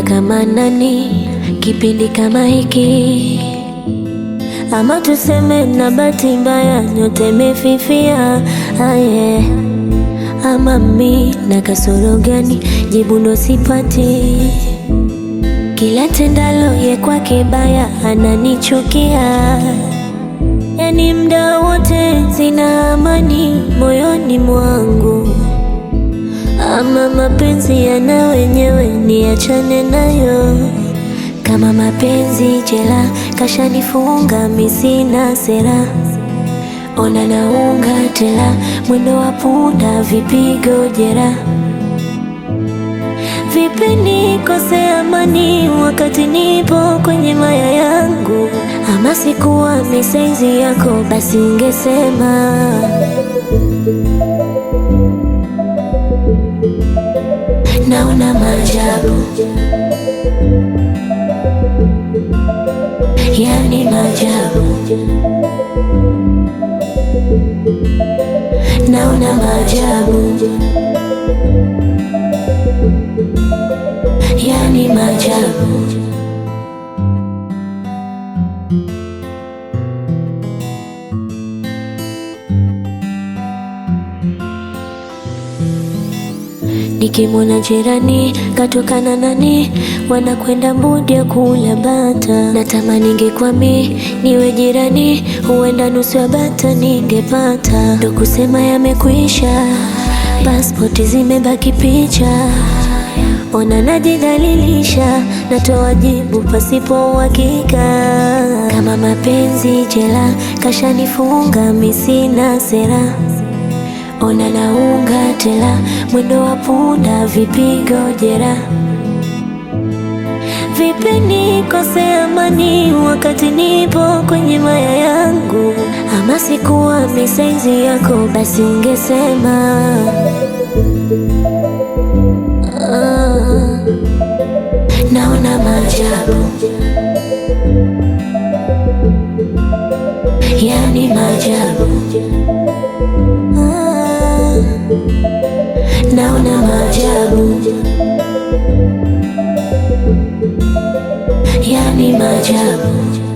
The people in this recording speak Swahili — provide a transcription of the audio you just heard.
kama nani kipindi kama hiki, ama tuseme na bahati mbaya nyote imefifia. Aye, ama mi na kasoro gani? Jibu ndo sipati. Kila tendalo ye kwake baya ananichukia, yani mda wote sina amani moyoni mwangu. Ama mapenzi yana wenyewe, niachane nayo. Kama mapenzi jela, kashanifunga mi sina sera. Ona naunga tela, mwendo wa punda, vipigo jera. Vipi nikose amani wakati nipo kwenye maya yangu? Ama sikuwa misaizi yako, basi ungesema naona maajabu, yani maajabu, naona maajabu, yani maajabu. Nikimwona jirani katokana nani, wanakwenda mbudi ya kula bata. Natamani ningekwami niwe jirani, huenda nusu ya bata ningepata. Ndo kusema yamekwisha, pasipoti zimebaki picha. Ona najidhalilisha, natoa jibu pasipo uhakika. Kama mapenzi jela, kashanifunga mi sina sera. Ona naunga tela, mwendo wa punda, vipigo jera. Vipi nikose amani wakati nipo kwenye maya yangu? Ama sikuwa misaizi yako, basi ungesema ah, naona maajabu, yani maajabu Ah, naona maajabu, yani maajabu.